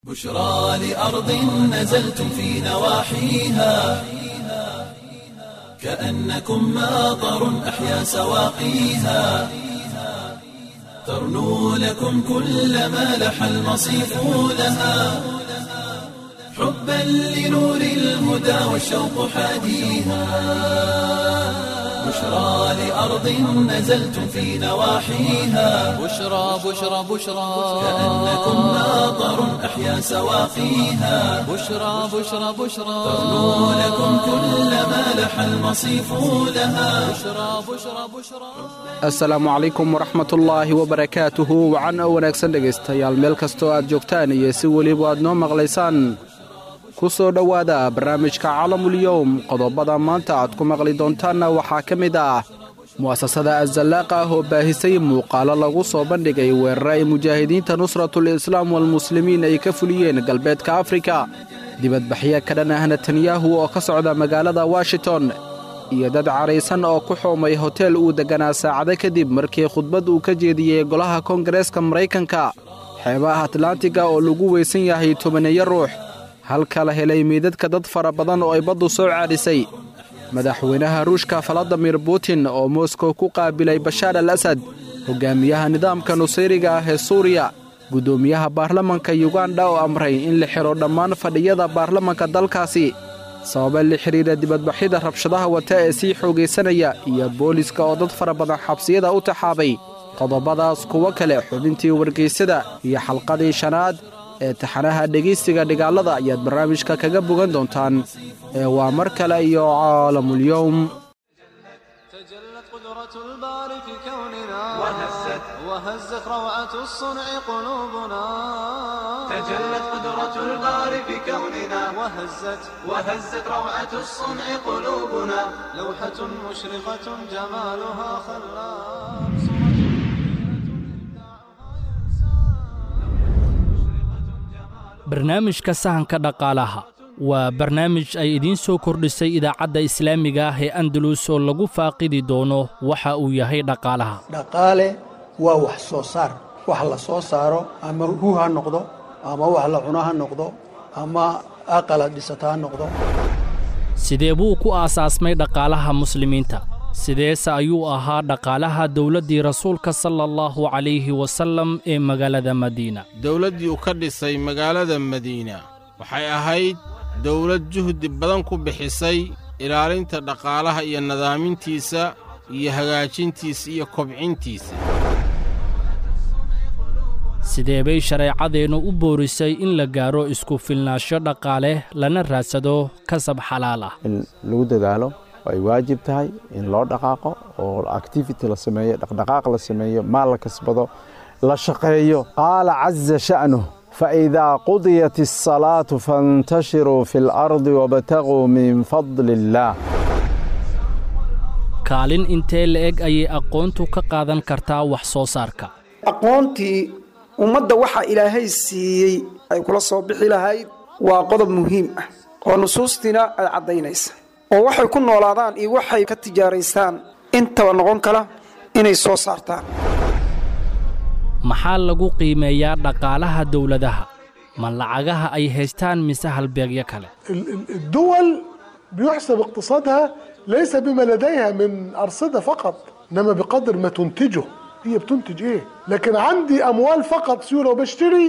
بشرى لأرض نزلتم في نواحيها كأنكم ماطر أحيا سواقيها ترنو لكم كل ما لح المصيف لها حبا لنور الهدى والشوق حاديها بشرى لأرض نزلتم في نواحيها بشرى بشرى بشرى كأنكم ماطر أحيا سواقيها بشرى بشرى بشرى ترنو لكم كل ما لح المصيف لها بشرى بشرى بشرى asalaamu calaykum waraxmatullaahi wabarakaatuhu wacan oo wanaagsan dhegaystayaal meel kastoo aad joogtaan iyo si weliba aad noo maqlaysaan ku soo dhowaada barnaamijka calamulyowm qodobada maanta aad ku maqli doontaanna waxaa ka mid ah mu'asasada azallaaqa ah oo baahisay muuqaalo lagu soo bandhigay weerare ay mujaahidiinta nusratul islaam walmuslimiin ay ka fuliyeen galbeedka afrika dibadbaxyo ka dhan ah netanyahu oo ka socda magaalada washington iyo dad caraysan oo ku xoomay hotel uu degganaa saacado kadib markii khudbad uu ka jeediyey golaha koongareeska maraykanka xeebaha atlantiga oo lagu weysan yahay tobaneeyo ruux halka la helay meydadka dad fara badan oo ay baddu soo caadhisay madaxweynaha ruushka faladimir butin oo moskow ku qaabilay bashaar al asad hogaamiyaha nidaamka nusayriga ah ee suuriya guddoomiyaha baarlamanka yuganda oo amray in la xidho dhammaan fadhiyada baarlamanka dalkaasi sababa la xidhiira dibadbaxyada rabshadaha wata ee sii xoogaysanaya iyo booliska oo dad fara badan xabsiyada u taxaabay qodobadaas kuwo kale xubintii wargaysada iyo xalqadii shanaad ee taxanaha dhegaystiga dhigaalada ayaad barnaamijka kaga bogan doontaan ee waa mar kale iyo caalamulyowm تجلت قدرة الباري في كوننا وهزت وهزت روعة الصنع قلوبنا تجلت قدرة الباري في كوننا وهزت وهزت روعة الصنع قلوبنا لوحة مشرقة جمالها خلاب barnaamijka sahanka dhaqaalaha waa barnaamij ay idiin soo kordhisay idaacadda islaamiga ah ee andalus oo lagu faaqidi doono waxa uu yahay dhaqaalaha dhaqaale waa wax soo saar wax la soo saaro ama hu ha noqdo ama wax la cuno ha noqdo ama aqala dhisata ha noqdo sidee buu ku aasaasmay dhaqaalaha muslimiinta sideese ayuu ahaa dhaqaalaha dowladdii rasuulka sala allahu calayhi wasallam ee magaalada madiina dowladdii uu ka dhisay magaalada madiina waxay ahayd dawlad juhdi badan ku bixisay ilaalinta dhaqaalaha iyo nadaamintiisa iyo hagaajintiisa iyo kobcintiisa sidee bay shareecadeennu u boorisay in la gaaro isku filnaansho dhaqaale lana raadsado kasab xalaal ah in lagu dadaalo oo ay waajib tahay in loo dhaqaaqo oo activity la sameeyo dhaqdhaqaaq la sameeyo maal la kasbado la shaqeeyo qaala caza sha'nuh faidaa qudiyat الصalaatu faاntashiruu fi اlardi wabtaguu min fadli اllaah kaalin intee la'eg ayay aqoontu ka qaadan kartaa wax soo saarka aqoontii ummadda waxaa ilaahay siiyey ay kula soo bixi lahayd waa qodob muhiim ah oo nusuustiina ay caddaynaysa oo waxay ku noolaadaan iyo waxay ka tijaaraystaan intaba noqon kala inay soo saartaan maxaa lagu qiimeeyaa dhaqaalaha dowladaha ma lacagaha ay haystaan mise halbeegyo kale الدول بيحسب اقتصادها ليس بما لديها من أرصدة فقط إنما بقدر ما تنتجه هي بتنتج إيه لكن عندي أموال فقط سيولة وبشتري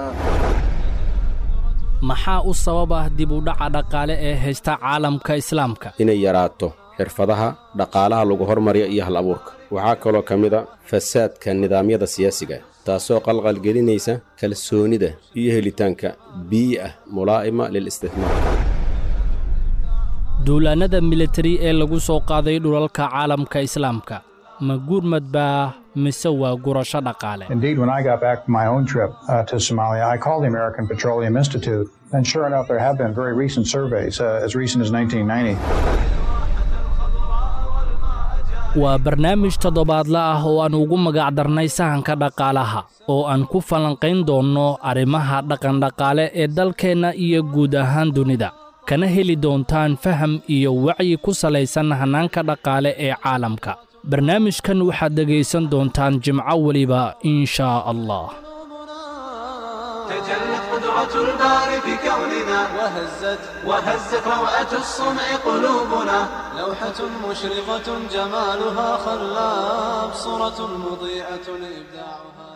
maxaa u sabab ah dib u dhaca dhaqaale ee haysta caalamka islaamka inay yaraato xirfadaha dhaqaalaha lagu hormariyo iyo hal abuurka waxaa kaloo ka mid a fasaadka nidaamyada siyaasiga taasoo qalqalgelinaysa kalsoonida iyo helitaanka biyi ah mulaa'ima lilistihmaar duulaannada militari ee lagu soo qaaday dhulalka caalamka islaamka ma gurmad baa mise waa gurasho dhaqaale Indeed, when I got back from my own trip uh, to Somalia, I called the American Petroleum Institute, and sure enough, there have been very recent surveys, uh, as recent as 1990. waa barnaamij toddobaadla ah oo aan ugu magac darnay sahanka dhaqaalaha oo aan ku falanqayn doonno arrimaha dhaqandhaqaale ee dalkeenna iyo guud ahaan dunida kana heli doontaan faham iyo wacyi ku salaysan hannaanka dhaqaale ee caalamka barnaamijkan waxaad dhegaysan doontaan jimco weliba in shaa allah تجلت قدرة قدرة الباري في كوننا وهزت وهزت روعة الصنع قلوبنا لوحة مشرقة جمالها خلاب صورة مضيئة إبداعها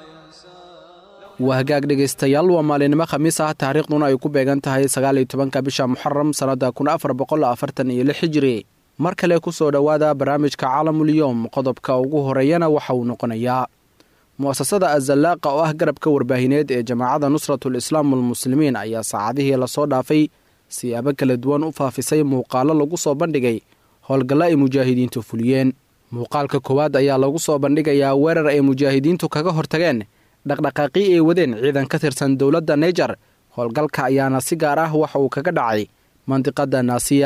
waa hagaag dhegaystayaal waa maalinimo khamiis ah taariikhduna ay ku beegan tahay sagaal iyo tobanka bisha muxaram sannadda kun afar boqol afartan iyo lix hijiri mar kale ku soo dhowaada barnaamijka caalamulyoom qodobka ugu horeeyana waxa uu noqonayaa mu'asasada azallaaqa oo ah garabka warbaahineed ee jamaacadda nusratul islaam walmuslimiin ayaa saacadihii lasoo dhaafay siyaabo kala duwan u faafisay muuqaallo lagu soo bandhigay howlgalla ay mujaahidiintu fuliyeen muuqaalka koowaad ayaa lagu soo bandhigayaa weerar ay mujaahidiintu kaga hortageen dhaqdhaqaaqii ay wadeen ciidan ka tirsan dowladda naijer howlgalka ayaana si gaar ah waxa uu kaga dhacay mandiqadda naasiya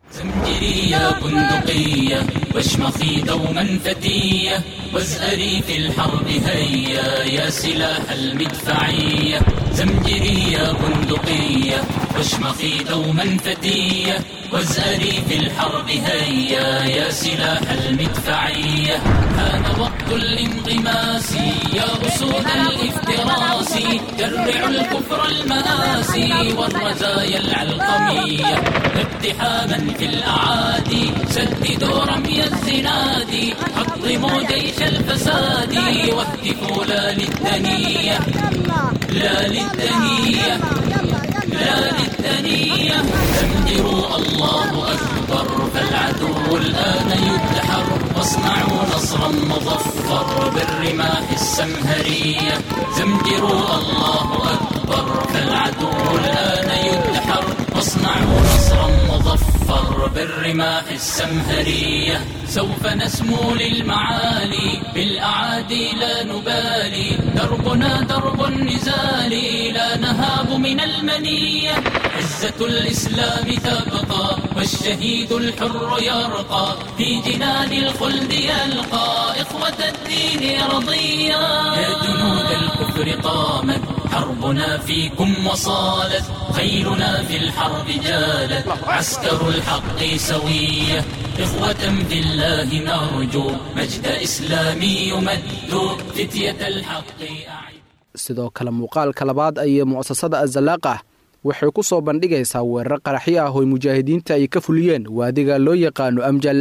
زمجرية بندقية واشمخي دوما فتية وازأري في الحرب هيا يا سلاح المدفعية زمجرية بندقية واشمخي دوما فتية وازأري في الحرب هيا يا سلاح المدفعية حان وقت الانغماس يا أسود الافتراس جرعوا الكفر المآسي والرزايا العلقمية اقتحاما في الأعادي سددوا رمي الزناد حطموا جيش الفساد واهتفوا لا للدنية لا للدنية لا للدنية زمجروا الله أكبر فالعدو الآن يدحر واصنعوا نصرا مظفر بالرماح السمهرية زمجروا الله أكبر فالعدو الآن يدحر واصنعوا نصرا مظفر بالرماح السمهرية سوف نسمو للمعالي بالأعادي لا نبالي دربنا درب النزال لا نهاب من المنية عزة الإسلام تبقى والشهيد الحر يرقى في جنان الخلد يلقى إخوة الدين رضيا يا جنود الكفر قامت حربنا فيكم وصالت خيلنا في الحرب جالت عسكر الحق سوية إخوة في الله نرجو مجد إسلامي يمد فتية الحق sidoo kale muuqaalka labaad ayee mu'asasada azalaaqah waxay ku soo bandhigaysaa weerar qaraxyo ah oo mujaahidiinta ay ka fuliyeen waadiga loo yaqaano amjal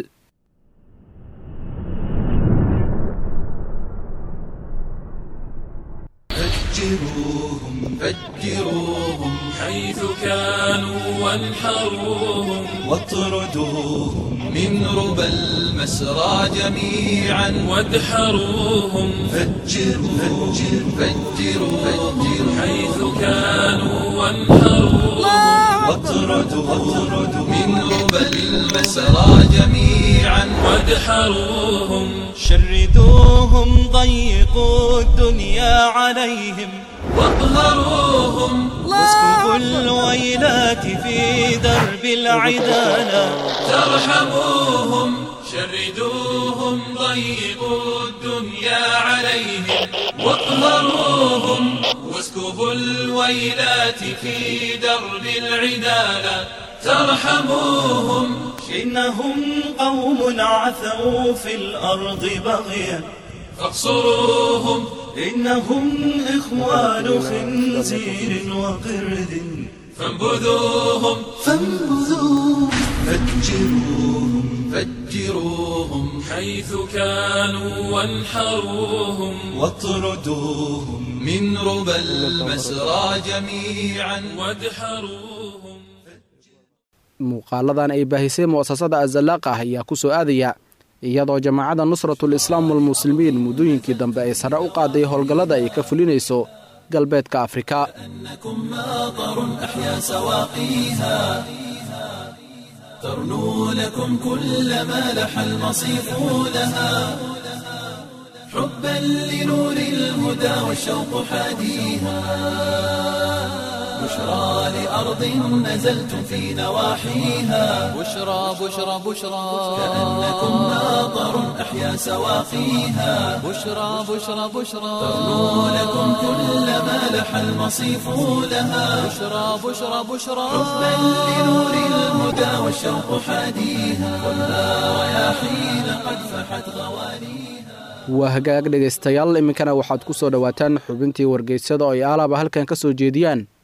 فجروهم فجروهم حيث كانوا وانحروهم واطردوهم من ربى المسرى جميعا وادحروهم فجروا فجروا فجروا حيث كانوا وانحروهم واطردوا من ربى المسرى جميعا وادحروهم شردوهم ضيقوا الدنيا عليهم واقهروهم واسكبوا الويلات في درب العدالة ترحموهم شردوهم ضيقوا الدنيا عليهم واقهروهم واسكبوا الويلات في درب العدالة ترحموهم إنهم قوم عثوا في الأرض بغيا فاقصروهم إنهم إخوان خنزير وقرد فانبذوهم فانبذوهم فجروهم فجروهم حيث كانوا وانحروهم واطردوهم من ربى المسرى جميعا وادحروهم muuqaaladan ay baahisay mu'asasada azalaaq ah ayaa ku soo aadaya iyadoo jamaacadda nusratul islaam walmuslimiin muddooyinkii dambe ay sare u qaaday howlgallada ay ka fulinayso galbeedka afrika ترنو لكم كل ما لح المصيف لها حبا لنور الهدى والشوق حاديها بشرى لأرض نزلتم في نواحيها بشرى بشرى بشرى كأنكم ماطر أحيا سواقيها بشرى بشرى بشرى ترنو لكم كل ما لح المصيف لها بشرى بشرى بشرى حبا لنور الهدى والشوق حاديها خذها رياحين قد فحت غوانيها waa hagaag dhegaystayaal iminkana waxaad ku soo dhowaataan xubintii wargeysyada oo ay aalaaba halkan ka soo jeediyaan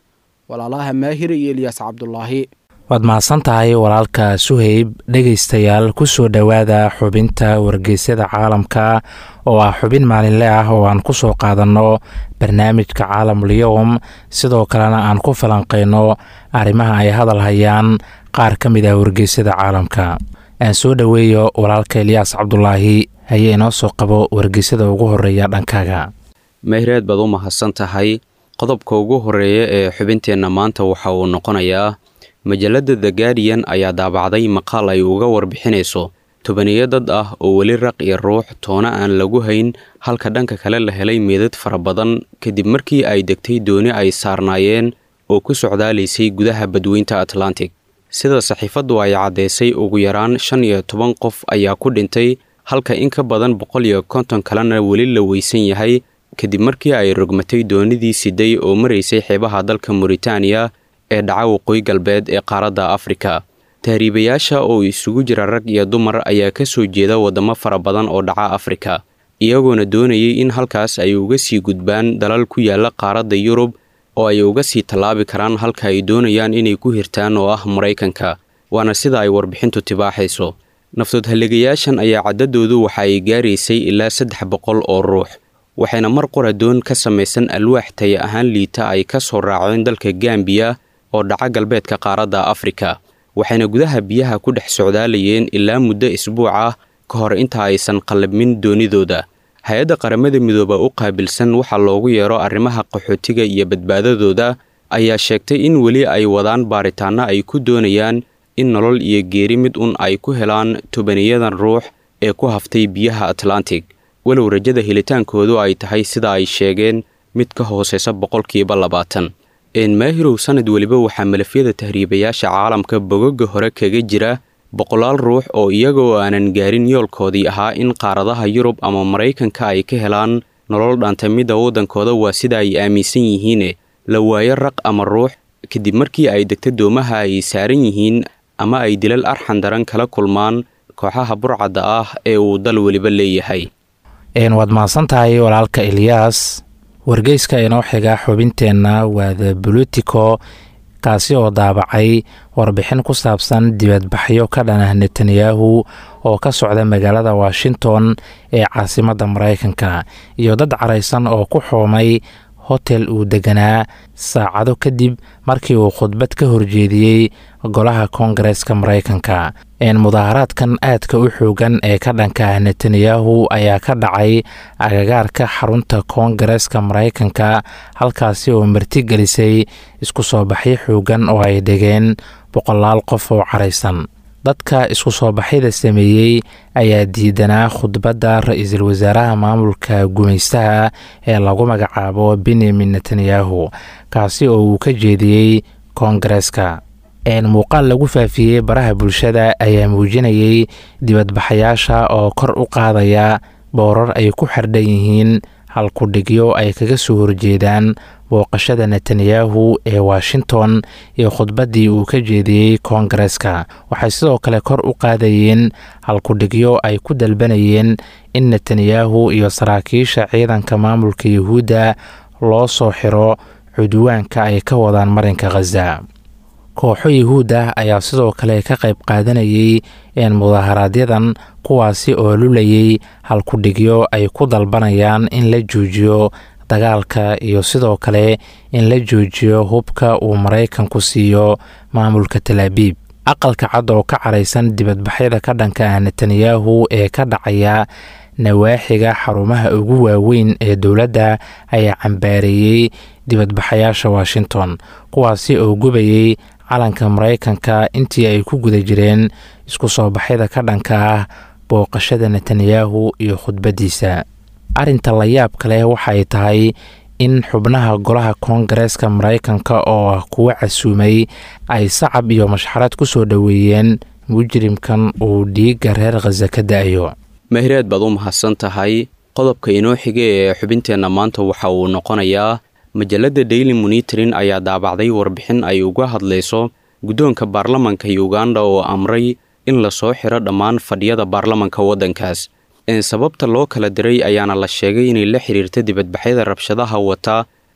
walaalaha maahir iyo elyaas cabdulaahi waad mahadsan tahay walaalka suheyb dhegaystayaal ku soo dhowaada xubinta wargeysyada caalamka oo ah xubin maalinle ah oo aan ku soo qaadanno barnaamijka caalamul-yowm sidoo kalena aan ku falanqayno arrimaha ay hadal hayaan qaar ka mid ah wargeysyada caalamka aan soo dhoweeyo walaalka elyaas cabdulaahi hayee inoo soo qabo wargeysyada ugu horeeya dhankaaga mahreed baad u mahadsan tahay qodobka ugu horeeya ee xubinteenna maanta waxa uu noqonayaa majalladda the guardian ayaa daabacday maqaal ay uga warbixinayso tobaniyo dad ah oo weli raq iyo ruux toona aan lagu hayn halka dhanka kale la helay meedad fara badan kadib markii ay degtay dooni ay saarnaayeen oo ku socdaalaysay gudaha badweynta atlantic sida saxiifaddu ay caddaysay ugu yaraan shan iyo toban qof ayaa ku dhintay halka in ka badan boqol iyo konton kalena weli la weysan yahay kadib markii ay rogmatay doonidii siday oo maraysay xeebaha dalka moritaaniya ee dhaca waqooyi galbeed ee qaaradda afrika tahriibayaasha oo isugu jira rag iyo dumar ayaa ka soo jeeda waddamo fara badan oo dhaca afrika iyagoona doonayay in halkaas ay uga sii gudbaan dalal ku yaala qaaradda yurub oo ay uga sii tallaabi karaan halka ay doonayaan inay ku hirtaan oo ah maraykanka waana sida ay warbixintu tibaaxayso naftoodhalligayaashan ayaa caddadoodu waxa ay gaaraysay ilaa saddex boqol oo ruux waxayna mar qora doon ka samaysan alwaax taya ahaan liita ay ka soo raaceen dalka gambiya oo dhaca galbeedka qaaradda afrika waxayna gudaha biyaha ku dhex socdaalayeen ilaa muddo isbuuc ah ka hor inta aysan qallabmin doonidooda hay-adda qaramada midooba u qaabilsan waxaa loogu yeero arrimaha qaxootiga iyo badbaadadooda ayaa sheegtay in weli ay wadaan baaritaanno ay ku doonayaan in nolol iyo geeri mid un ay ku helaan tobaniyadan ruux ee ku haftay biyaha atlantic walow rajada helitaankoodu ay tahay sida ay sheegeen mid ka hooseysa boqolkiiba labaatan maahirow sanad weliba waxaa malafyada tahriibayaasha caalamka bogoga hore kaga jira boqolaal ruux oo iyagoo aanan gaarin yoolkoodii ahaa in qaaradaha yurub ama maraykanka ay ka helaan nolol dhaantamidda waddankooda waa sida ay aaminsan yihiine la waayo raq ama ruux kadib markii ay degta doomaha ay saaran yihiin ama ay dilal arxan daran kala kulmaan kooxaha burcadda ah ee uu dal weliba leeyahay waad mahadsan tahay walaalka elyaas wargeyska inoo xiga xubinteenna waa the bolitico kaasi oo daabacay warbixin ku saabsan dibadbaxyo ka dhanah netanyahu oo ka socda magaalada washington ee caasimadda maraykanka iyo dad caraysan oo ku xoomay hotel uu deganaa saacado kadib markii uu khudbad ka horjeediyey golaha koongareeska maraykanka mudaharaadkan aadka u xoogan ee ka dhanka ah netanyahu ayaa ka dhacay agagaarka xarunta koongareeska maraykanka halkaasi oo martigelisay isku soo baxyo xoogan oo ay dhigeen boqolaal qof oo caraysan dadka isku soo baxyada sameeyey ayaa diidanaa khudbadda ra-iisul wasaaraha maamulka gumaystaha ee lagu magacaabo benyamin netanyahu kaasi oo uu ka jeediyey koongareeska muuqaal lagu faafiyey baraha bulshada ayaa muujinayay dibadbaxayaasha oo kor u qaadaya boorar ay ku xardhan yihiin halkudhigyo ay kaga soo horjeedaan booqashada netanyahu ee washington iyo khudbaddii uu ka jeediyey koongareeska waxay sidoo kale kor u qaadayeen halkudhigyo ay ku dalbanayeen in netanyahu iyo saraakiisha ciidanka maamulka yuhuudda loo soo xiro cudwaanka ay ka wadaan marinka khaza kooxo yuhuud ah ayaa sidoo kale ka qayb qaadanayay mudaharaaadyadan kuwaasi oo lulayay halkudhigyo ay ku dalbanayaan in la joojiyo dagaalka iyo sidoo kale in la joojiyo hubka uu maraykanku siiyo maamulka talaabiib aqalka cad oo ka caraysan dibadbaxyada ka dhanka ah netanyahu ee ka dhacaya nawaaxiga xarumaha ugu waaweyn ee dowladda ayaa cambaareeyey dibadbaxayaasha washington kuwaasi oo gubayay calanka maraykanka intii ay ku guda jireen isku soo baxyada ka dhanka ah booqashada netanyahu iyo khudbaddiisa arrinta la yaabka leh waxay tahay in xubnaha golaha koongareeska maraykanka oo ah kuwa casuumay ay sacab iyo mashxarad ku soo dhoweeyeen mujrimkan uu dhiigga reer khaza ka da-ayo mahiraad baad u mahadsan tahay qodobka inoo xiga ee xubinteenna maanta waxa uu noqonayaa majalladda daily monitorin ayaa daabacday warbixin ay uga hadlayso guddoonka baarlamanka uganda oo amray in lasoo xiro dhammaan fadhiyada baarlamanka waddankaas sababta loo kala diray ayaana la sheegay inay la xiriirta dibadbaxyada rabshadaha wata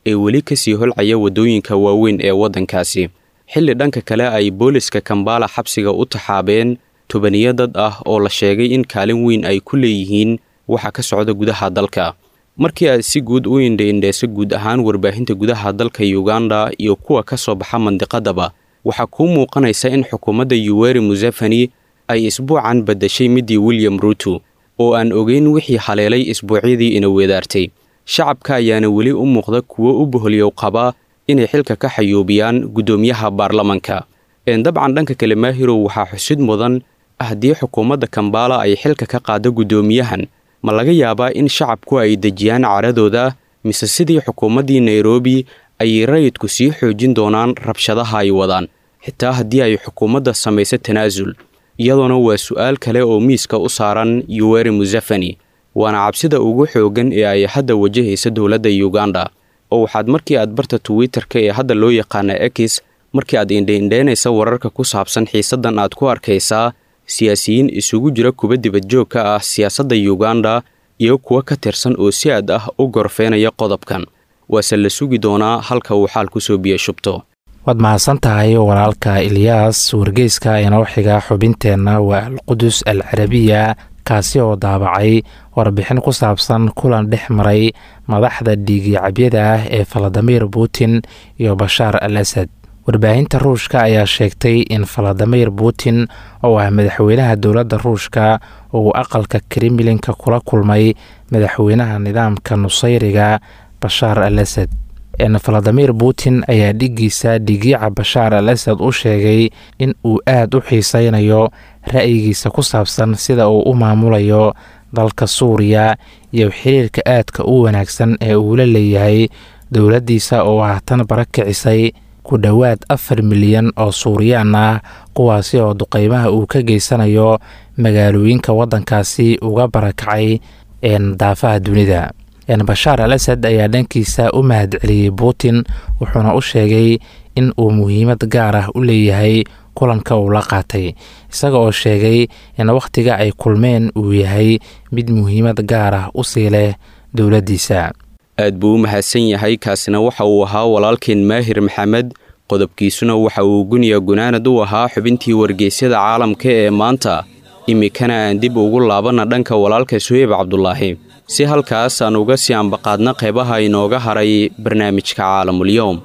ee weli ka sii holcaya waddooyinka waaweyn ee waddankaasi xilli dhanka kale ay booliska kambala xabsiga u taxaabeen tobaniyo dad ah oo la sheegay in kaalin weyn ay ku leeyihiin waxa ka socda gudaha dalka markii aad si guud u indhaindheyso guud ahaan warbaahinta gudaha dalka yuganda iyo kuwa ka soo baxa mandiqadaba waxaa kuu muuqanaysa in xukuumadda yuweri museveni ay isbuucan baddashay middii william ruuto oo aan ogeyn wixii haleelay isbuucyadii ina weedaartay shacabka ayaana weli u muuqda kuwo u boholyow qaba inay xilka ka xayuubiyaan guddoomiyaha baarlamanka dabcan dhanka kale maahirow waxaa xusid mudan haddii xukuumadda kambala ay xilka ka qaado guddoomiyahan ma laga yaabaa in shacabku ay dejiyaan caradooda mise sidii xukuumaddii nairobi ayay rayidku sii xoojin doonaan rabshadaha ay wadaan xitaa haddii ay xukuumadda samayso tanaasul iyadoona waa su'aal kale oo miiska u saaran yuweri museveni waana cabsida ugu xooggan ee ay hadda wajahaysa dowladda yuganda oo waxaad markii aad barta twitter-ka ee hadda loo yaqaana ekis markii aad indhaindheynaysa wararka ku saabsan xiisaddan aad ku arkaysaa siyaasiyiin isugu jira kuba dibadjoog ka ah siyaasadda yuganda iyo kuwa ka tirsan oo si aad ah u gorfeynaya qodobkan waase la sugi doonaa halka uu xaal kusoo biyo shubto waad mahadsan tahay walaalka ilyaas wargeyska inoo xiga xubinteenna waa alqudus al carabiya kaasi oo daabacay warbixin ku saabsan kulan dhex maray madaxda dhiigicabyada ah ee faladimir putin iyo bashaar al asad warbaahinta ruushka ayaa sheegtay in faladimir putin oo ah madaxweynaha dowladda ruushka uu aqalka kremlinka kula kulmay madaxweynaha nidaamka nusayriga bashaar al asad faladimir putin ayaa dhigiisa dhigiica bashaar al asad u sheegay in uu aad u xiiseynayo ra'yigiisa ku saabsan sida uu u maamulayo dalka suuriya iyo xiriirka aadka u wanaagsan ee uu la leeyahay dowladdiisa oo haatan bara kicisay ku dhowaad afar milyan oo suuriyaan ah kuwaasi oo duqeymaha uu ka geysanayo magaalooyinka waddankaasi uga barakacay daafaha dunida bashaar al asad ayaa dhankiisa u mahadceliyey putin wuxuuna u sheegay in uu muhiimad gaar ah u leeyahay kulanka uu la qaatay isaga oo sheegay in wakhtiga ay kulmeen uu yahay mid muhiimad gaar ah u sii leh dowladdiisa aad buu u mahadsan yahay kaasina waxa uu ahaa walaalkeen maahir maxamed qodobkiisuna waxa uu guniya gunaanad u ahaa xubintii wargeysyada caalamka ee maanta iminkana aan dib ugu laabanna dhanka walaalka suheyb cabdulaahi si halkaas aan uga sii ambaqaadna qeybaha inooga haray barnaamijka caalamulyoom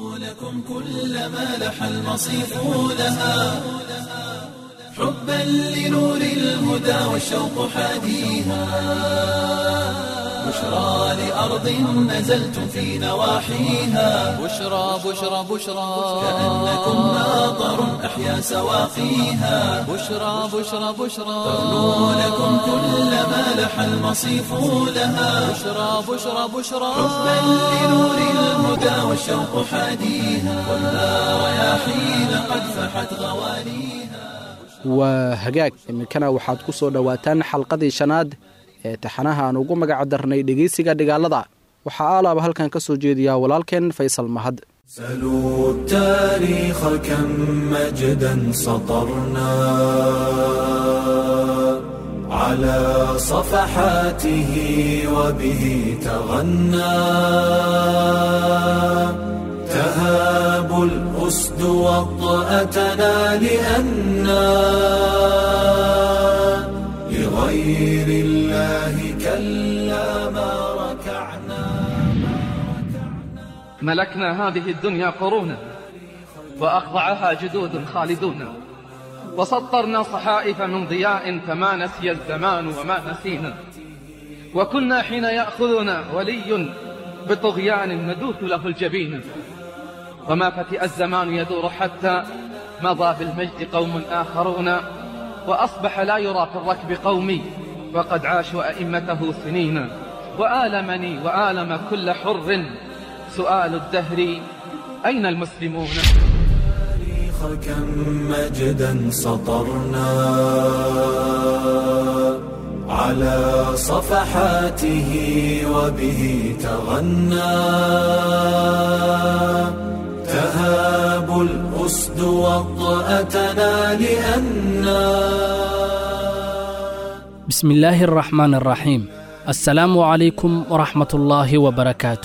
حبا لنور الهدى والشوق حاديها بشرى لأرض نزلتم في نواحيها بشرى بشرى بشرى كأنكم ناظر أحيا سواقيها بشرى بشرى بشرى تغنو لكم كل ما لح المصيف لها بشرى بشرى بشرى حبا لنور الهدى والشوق حاديها والنار رياحين قد فحت غوانيها waa hagaag iminkana waxaad ku soo dhowaataan xalqadii shanaad ee taxanaha aan ugu magac darnay dhegeysiga dhigaalada waxaa aalaaba halkan ka soo jeediyaa walaalkeen faysal mahad سلوا التاريخ كم مجدا سطرنا على صفحاته وبه تغنى تهاب الأسد وطأتنا لأنا لغير الله كلا ما ركعنا ملكنا هذه الدنيا قرونا وأخضعها جدود خالدون وسطرنا صحائف من ضياء فما نسي الزمان وما نسينا وكنا حين يأخذنا ولي بطغيان ندوث له الجبين وما فتئ الزمان يدور حتى مضى بالمجد قوم آخرون وأصبح لا يرى في الركب قومي وقد عاشوا أئمته سنين وآلمني وآلم كل حر سؤال الدهر أين المسلمون كم مجدا سطرنا على صفحاته وبه تغنى تهاب الأسد وطأتنا لأنا بسم الله الرحمن الرحيم السلام عليكم ورحمة الله وبركاته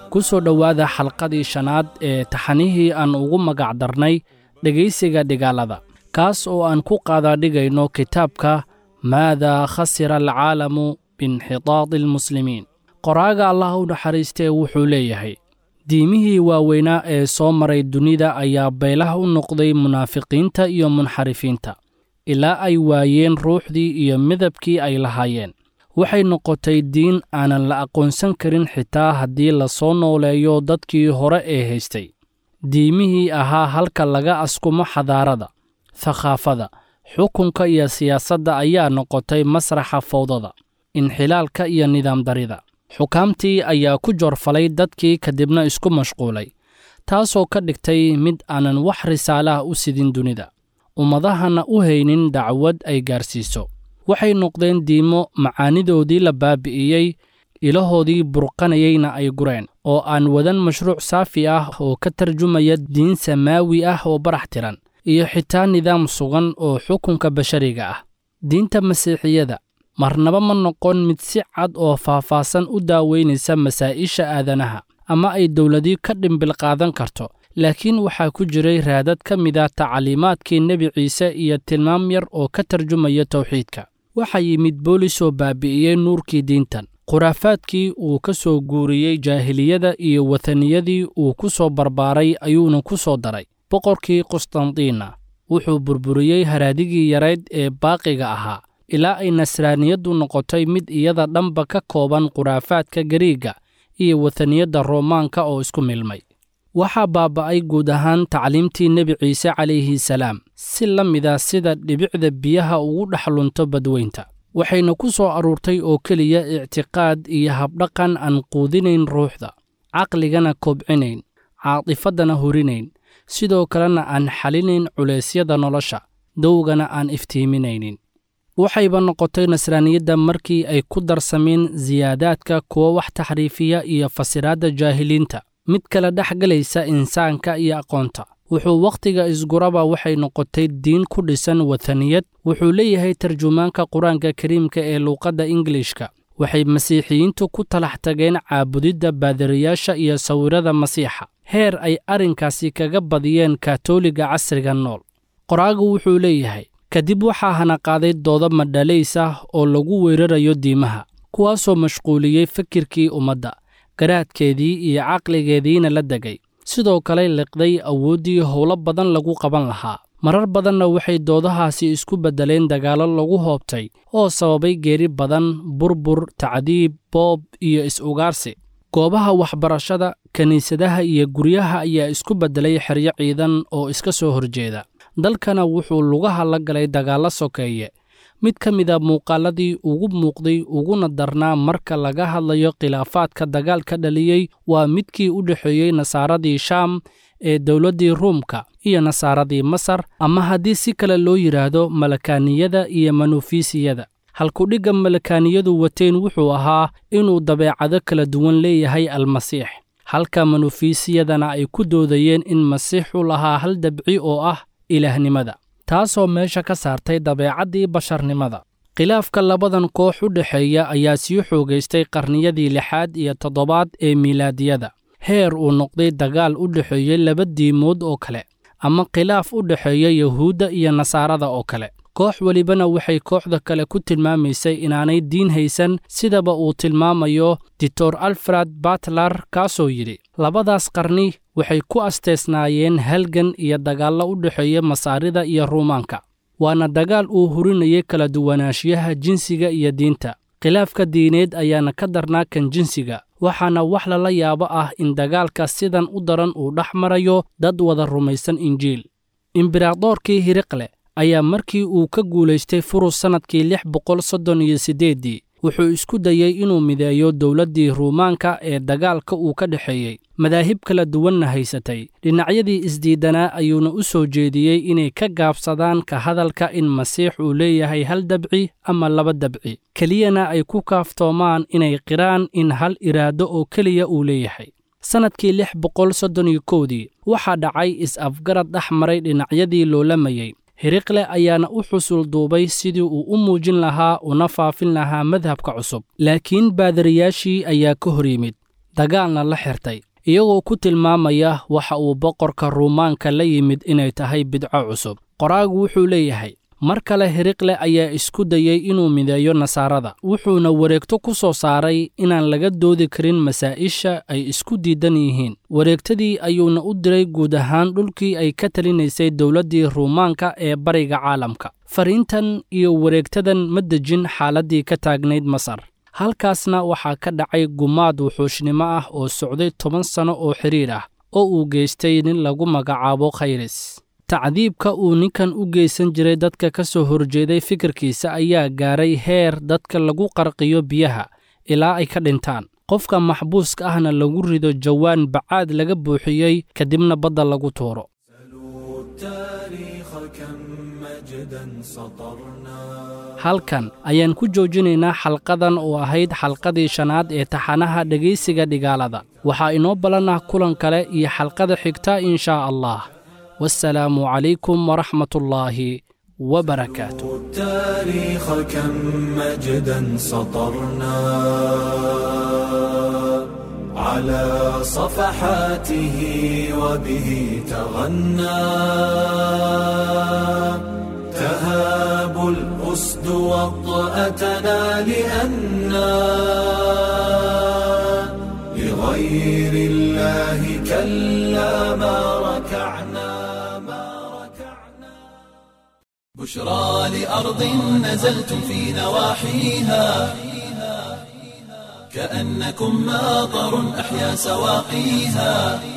ku soo dhowaada xalqadii shanaad ee taxanihii aan ugu magac darnay dhegaysiga dhigaalada kaas oo aan ku qaadaadhigayno kitaabka maadaa khasira alcaalamu biinxitaadi almuslimiin qoraaga allah u naxariistee wuxuu leeyahay diimihii waaweynaa ee soo maray dunida ayaa beelaha u noqday munaafiqiinta iyo munxarifiinta ilaa ay waayeen ruuxdii iyo midabkii ay lahaayeen waxay noqotay diin aanan la aqoonsan karin xitaa haddii la soo nooleeyo dadkii hore ee haystay diimihii ahaa halka laga askumo xadaarada thakhaafada xukunka iyo siyaasadda ayaa noqotay masraxa fawdada inxilaalka iyo nidaam darida xukaamtii ayaa ku joorfalay dadkii kadibna isku mashquulay taasoo ka dhigtay mid aanan wax risaalaah u sidin dunida ummadahana u haynin dacwad ay gaarsiiso waxay noqdeen diimo macaanidoodii la baabi'iyey ilahoodii burqanayeyna ay gureen oo aan wadan mashruuc saafi ah oo ka tarjumaya diin samaawi ah oo barax tiran iyo xitaa nidaam sugan oo xukunka bashariga ah diinta masiixiyada marnaba ma noqon mid si cad oo faahfaahsan u daaweynaysa masaa'isha aadanaha ama ay dowladii ka dhimbil qaadan karto laakiin waxaa ku jiray raadad ka mid a tacliimaadkii nebi ciise iyo tilmaam yar oo ka tarjumaya tawxiidka waxaa yimid boolis oo baabi'iyey nuurkii diintan khuraafaadkii uu ka soo guuriyey jaahiliyada iyo wataniyadii uu ku soo barbaaray ayuuna ku soo daray boqorkii qustandiina wuxuu burburiyey haraadigii yarayd ee baaqiga ahaa ilaa ay nasraaniyaddu noqotay mid iyada dhanba ka kooban khuraafaadka gariiga iyo wataniyadda roomaanka oo isku milmay waxaa baaba'ay guud ahaan tacliimtii nebi ciise calayhi salaam si la mida sida dhibicda biyaha ugu dhex lunto badweynta waxayna ku soo aruurtay oo keliya ictiqaad iyo habdhaqan aan quudinayn ruuxda caqligana kobcinayn caatifaddana hurinayn sidoo kalena aan xalinayn culeysyada nolosha dowgana aan iftiiminaynin waxayba noqotay nasraaniyadda markii ay ku darsameen siyaadaadka kuwa wax taxriifiya iyo fasiraadda jaahiliinta mid kala dhex gelaysa insaanka iyo aqoonta wuxuu wakhtiga isguraba waxay noqotay diin ku dhisan wataniyad wuxuu leeyahay tarjumaanka qur-aanka kariimka ee luuqadda ingilishka waxay masiixiyiintu ku talax tageen caabudidda baadiriyaasha iyo sawirada masiixa heer ay arrinkaasi kaga badiyeen kaatooliga casriga nool qoraagu wuxuu leeyahay kadib waxaa hana qaaday doodo madhalays ah oo lagu weerarayo diimaha kuwaasoo mashquuliyey fikirkii ummadda garaadkeedii iyo caqligeediina la degay sidoo kale liqday awooddii howlo badan lagu qaban lahaa marar badanna waxay doodahaasi isku beddeleen dagaallo lagu hoobtay oo sababay geeri badan burbur tacdiib boob iyo is-ugaarsi goobaha waxbarashada kiniisadaha iyo guryaha ayaa isku beddelay xeryo ciidan oo iska soo horjeeda dalkana wuxuu lugaha la galay dagaallo sokeeye mid ka mida muuqaaladii ugu muuqday uguna darnaa marka laga hadlayo khilaafaadka dagaalka dhaliyey waa midkii u dhexeeyey nasaaradii shaam ee dowladdii ruumka iyo nasaaradii masar ama haddii si kale loo yidhaahdo malakaaniyada iyo manufiisiyada halkudhigga malakaaniyadu wateen wuxuu ahaa inuu dabeecado kala duwan leeyahay almasiix halka manufiisiyadana ay ku doodayeen in masiixu lahaa hal dabci oo ah ilaahnimada taasoo meesha ka saartay dabeecaddii basharnimada khilaafka labadan koox u dhexeeya ayaa sii xoogaystay qarniyadii lixaad iyo toddobaad ee miilaadiyada heer uu noqday dagaal u dhexeeyey laba diimood oo kale ama khilaaf u dhexeeya yuhuudda iyo nasaarada oo kale koox welibana waxay kooxda kale ku tilmaamaysay inaanay diin haysan sidaba uu tilmaamayo ditor alfred batlar kaasoo yidhi labadaas qarni waxay ku asteesnaayeen halgan iyo dagaallo u dhexeeya masaarida iyo ruumaanka waana dagaal uu hurinayay kala duwanaanshiyaha jinsiga iyo diinta khilaafka diineed ayaana ka darnaa kan jinsiga waxaana wax lala yaabo ah in dagaalka sidan u daran uu dhex marayo dad wada rumaysan injiil imberadoorkii hiriqle ayaa markii uu ka guulaystay furus sannadkii lix boqol soddon iyo siddeeddii wuxuu isku dayey inuu mideeyo dowladdii ruumaanka ee dagaalka uu ka dhexeeyey madaahib kala duwanna haysatay dhinacyadii isdiidanaa ayuuna u soo jeediyey inay ka gaabsadaan ka hadalka in masiix uu leeyahay hal dabci ama laba dabci keliyana ay ku kaaftoomaan inay qiraan in hal iraado oo keliya uu leeyahay sannadkii lix boqol soddon iyo kowdii waxaa dhacay is-afgarad dhex maray dhinacyadii loolamayey hiriqle ayaana u xusul duubay sidii uu u muujin lahaa una faafin lahaa madhabka cusub laakiin baadariyaashii ayaa ka hor yimid dagaalna la xirtay iyagoo ku tilmaamaya waxa uu boqorka ruumaanka la yimid inay tahay bidco cusub qoraagu wuxuu leeyahay mar kale hiriqle ayaa isku dayey inuu mideeyo nasaarada wuxuuna wareegto ku soo saaray inaan laga doodi karin masaa'isha ay isku diidan yihiin wareegtadii ayuuna u diray guud ahaan dhulkii ay ka talinaysay dowladdii ruumaanka ee bariga caalamka fariintan iyo wareegtadan ma dejin xaaladdii ka taagnayd masar halkaasna waxaa ka dhacay gumaad wuxuushnimo ah oo socday toban sanno oo xidhiir ah oo uu geystay nin lagu magacaabo khayris tacdiibka uu ninkan u geysan jiray dadka ka soo horjeeday fikirkiisa ayaa gaaray heer dadka lagu qarqiyo biyaha ilaa ay ka dhintaan qofka maxbuuska ahna lagu rido jawaan bacaad laga buuxiyey kadibna badda lagu tuuro halkan ayaan ku joojinaynaa xalqadan oo ahayd xalqadii shanaad ee taxanaha dhegaysiga dhigaalada waxaa inoo ballanah kulan kale iyo xalqada xigta in shaa allah والسلام عليكم ورحمة الله وبركاته التاريخ كم مجدا سطرنا على صفحاته وبه تغنى تهاب الأسد وطأتنا لأنا لغير الله كلا ما ركعنا بشرى لأرض نزلتم في نواحيها كأنكم ماطر أحيا سواقيها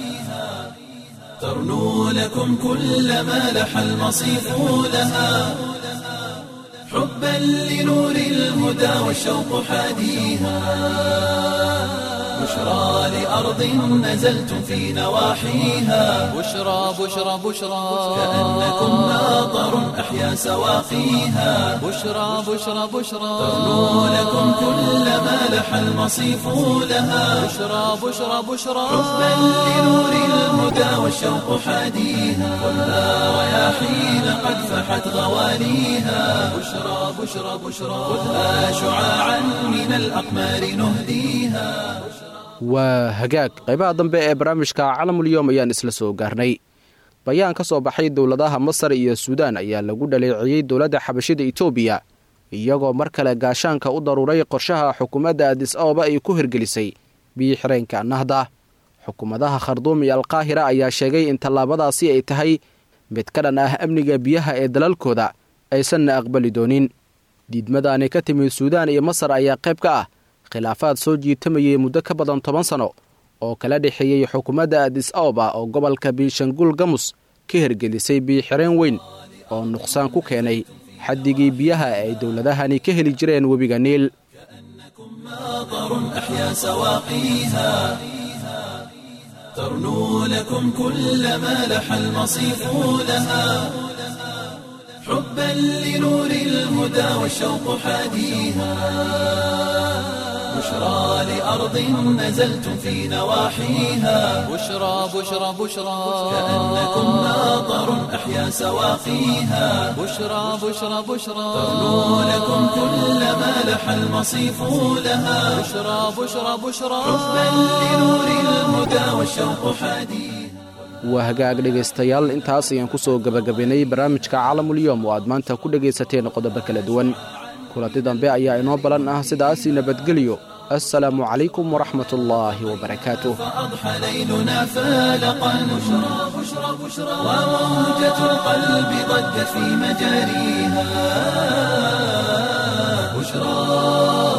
ترنو لكم كل ما لح المصيف لها حبا لنور الهدى والشوق حاديها بشرى لأرض نزلتم في نواحيها بشرى بشرى بشرى كأنكم ماطر أحيا سواقيها بشرى بشرى بشرى ترنو لكم كل ما لح المصيف لها بشرى بشرى بشرى حبا لنور الهدى والشوق حاديها كلها رياحين قد فحت غواليها بشرى بشرى بشرى خذها شعاعا من الأقمار نهديها waa hagaag qaybaha dambe ee barnaamijka calamulyoom ayaan isla soo gaarnay bayaan ka soo baxay dowladaha masar iyo suudaan ayaa lagu dhaleeciyey dowladda xabashida etoobiya iyagoo mar kale gaashaanka u daruuray qorshaha xukuumadda adis ababa ay ku hirgelisay biyi xireenka nahda xukuumadaha kharduum iyo alkaahira ayaa sheegay in tallaabadaasi ay tahay mid ka dhan ah amniga biyaha ee dalalkooda aysanna aqbali doonin diidmadaani ka timid suudaan iyo masar ayaa qayb ka ah khilaafaad soo jiitamayay muddo ka badan toban sano oo kala dhexeeyey xukuumadda adis ababa oo gobolka biishangul gamus ka hirgelisay biixireen weyn oo nuqsaan ku keenay xaddigii biyaha ay dowladahani ka heli jireen webiga niil ترنو لكم كل ما لح المصيف لها حبا لنور الهدى والشوق حاديها بشرى لأرض نزلتم في نواحيها بشرى بشرى بشرى كأنكم ماطر أحيا سواقيها بشرى بشرى بشرى ترنو لكم كل ما لح المصيف لها بشرى بشرى بشرى حبا لنور الهدى والشوق حاديها waa hagaag dhegaystayaal intaas ayaan ku soo gebagabaynay barnaamijka caalamulyoom oo aad maanta ku dhegaysateen qodobo kala duwan kulanti dambe ayaa inoo balan ah sidaasi nabadgelyo assalaamu calaykum waraxmat ullaahi wabarakaatuh فأضحى ليلنا فالقا بشرى بشرى بشرى وموجة القلب ضجت في مجاريها بشرى